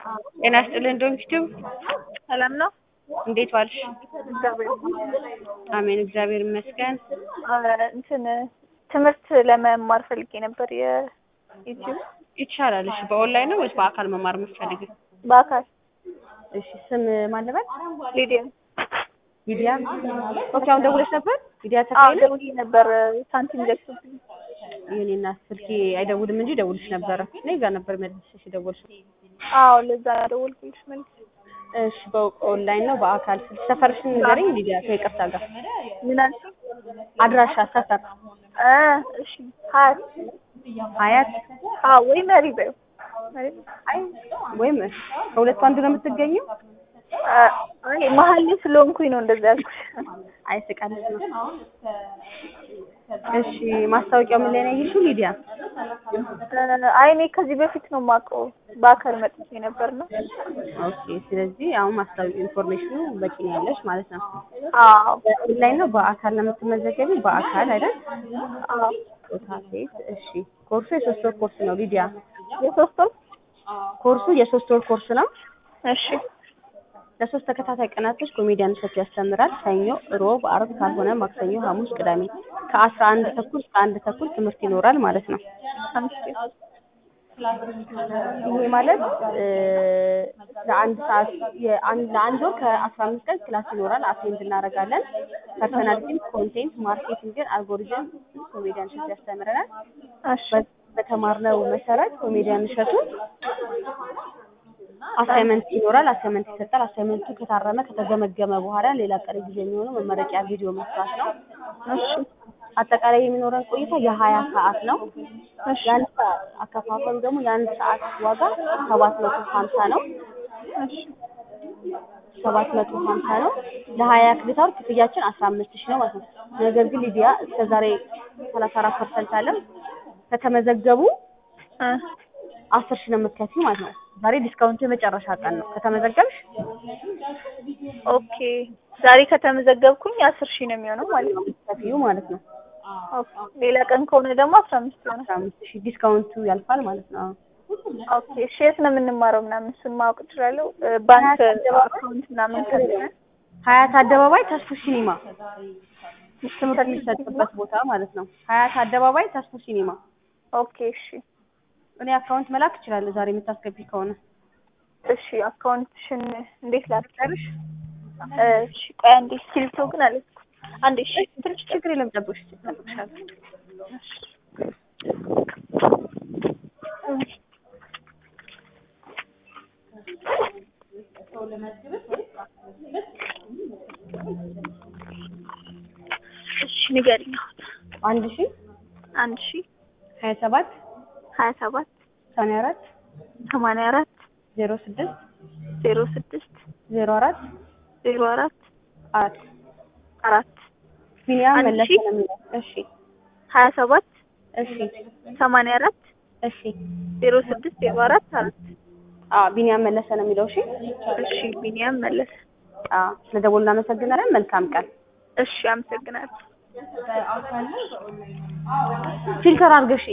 ጤና ይስጥልን ዶንኪቲዩብ ሰላም ነው? እንዴት ዋልሽ? እግዚአብሔር አሜን እግዚአብሔር ይመስገን። እንትን ትምህርት ለመማር ፈልጌ ነበር የዩቲዩብ ይቻላል። እሺ በኦንላይን ነው ወይስ በአካል መማር የምትፈልጊው? በአካል እሺ ስም ማን ነበር? ሊዲያ ሊዲያ። ኦኬ አሁን ደውለሽ ነበር? ሊዲያ አዎ ተካይለ ደውዬ ነበር ሳንቲም ደርሶብኝ የኔና ስልኬ አይደውልም እንጂ ደውልሽ ነበረ። እኔ ጋር ነበር መልስሽ ደውልሽ። አዎ ለዛ ደወልኩልሽ መልስ እሺ በኦንላይን ነው በአካል ስልክ ሰፈርሽን ንገረኝ ሊዲያ ከይቅርታ ጋር ምን አልሽኝ? አድራሻ ሰፈር እ እሺ ሀያት ሀያት አዎ ወይ መሪ በይው መሪ አይ ወይም ከሁለቱ አንዱ ነው የምትገኘው? አይ መሀል ላይ ስለሆንኩኝ ነው እንደዛ ያልኩሽ። አይ ስቀልድ ነው። እሺ ማስታወቂያው ምን ላይ ነው ያየሽው ሊዲያ? አይ እኔ ከዚህ በፊት ነው የማውቀው በአካል መጥቼ ነበር ነው። ኦኬ ስለዚህ አሁን ማስታወቂያ ኢንፎርሜሽኑ በቂ ነው ያለሽ ማለት ነው። አዎ በኦንላይን ነው በአካል ነው የምትመዘገቢው? በአካል አይደል? አዎ ጾታ ሴት። እሺ ኮርሱ የሶስት ወር ኮርስ ነው ሊዲያ። የሶስት ወር ኮርሱ የሶስት ወር ኮርስ ነው። እሺ ለሶስት ተከታታይ ቀናቶች ኮሜዲያን እሸቱ ያስተምራል። ሰኞ፣ ሮብ፣ አርብ ካልሆነ ማክሰኞ፣ ሐሙስ፣ ቅዳሜ ከአስራ አንድ ተኩል እስከ አንድ ተኩል ትምህርት ይኖራል ማለት ነው። አምስት ይሄ ማለት እ ለአንድ ሰዓት የአንድ ለአንድ ወር ከአስራ አምስት ቀን ክላስ ይኖራል። አቴንድ እናደርጋለን። ፐርሰናሊቲ፣ ኮንቴንት፣ ማርኬቲንግን፣ አልጎሪዝም ኮሜዲያን እሸቱ ያስተምረናል። እሺ በ- በተማርነው መሰረት ኮሜዲያን እሸቱ አሳይመንት ይኖራል። አሳይመንት ይሰጣል። አሳይመንቱ ከታረመ ከተገመገመ በኋላ ሌላ ቀሪ ጊዜ የሚሆነው መመረቂያ ቪዲዮ መስራት ነው። እሺ አጠቃላይ የሚኖረን ቆይታ የሀያ ሰዓት ነው። የአንድ ሰዓት አከፋፈሉ ደግሞ የአንድ ሰዓት ዋጋ ሰባት መቶ ሀምሳ ነው። እሺ ሰባት መቶ ሀምሳ ነው። ለሀያ ክሬዲት አወር ክፍያችን አስራ አምስት ሺህ ነው ማለት ነው። ነገር ግን ሊዲያ እስከ ዛሬ ሰላሳ አራት ፐርሰንት አለ ከተመዘገቡ እ አስር ሺህ ነው የምትከፍይው ማለት ነው። ዛሬ ዲስካውንቱ የመጨረሻ ቀን ነው። ከተመዘገብሽ ኦኬ ዛሬ ከተመዘገብኩኝ አስር ሺህ ነው የሚሆነው ማለት ነው። የምትከፍይው ማለት ነው። ኦኬ ሌላ ቀን ከሆነ ደግሞ አስራ አምስት ይሆናል። አስራ አምስት ሺህ ዲስካውንቱ ያልፋል ማለት ነው። ኦኬ እሺ የት ነው የምንማረው ምናምን እሱን ማወቅ እችላለሁ? እ ባንክ አካውንት ምናምን ካለ ሀያት አደባባይ ተስፉ ሲኒማ ትምህርት የሚሰጥበት ቦታ ማለት ነው። ሀያት አደባባይ ተስፉ ሲኒማ። ኦኬ እሺ እኔ አካውንት መላክ እችላለሁ ዛሬ የምታስገቢ ከሆነ እሺ አካውንትሽን እንዴት ላድርግልሽ? ጨርሽ። እሺ ቆይ አንዴ እስክሪብቶ ግን አለዝኩ አንዴ እሺ ትንሽ ችግር የለም ጠብቅሽ ጠብቅሻለሁ። እሺ ንገሪኝ አሁን አንድ ሺ አንድ ሺ ሀያ ሰባት ሀያ ሰባት ሰማንያ አራት ሰማንያ አራት ዜሮ ስድስት ዜሮ ስድስት ዜሮ አራት ዜሮ አራት አራት አራት ቢኒያም አንድ መለሰ ሺ? ነው የሚለው። እሺ ሀያ ሰባት እሺ ሰማንያ አራት እሺ ዜሮ ስድስት ዜሮ አራት አራት አዎ ቢኒያም መለሰ ነው የሚለው። እሺ እሺ ቢኒያም መለሰ አዎ ስለ ደወሉ እናመሰግናለን። መልካም ቀን። እሺ አመሰግናለሁ ፊልተር አድርገሽ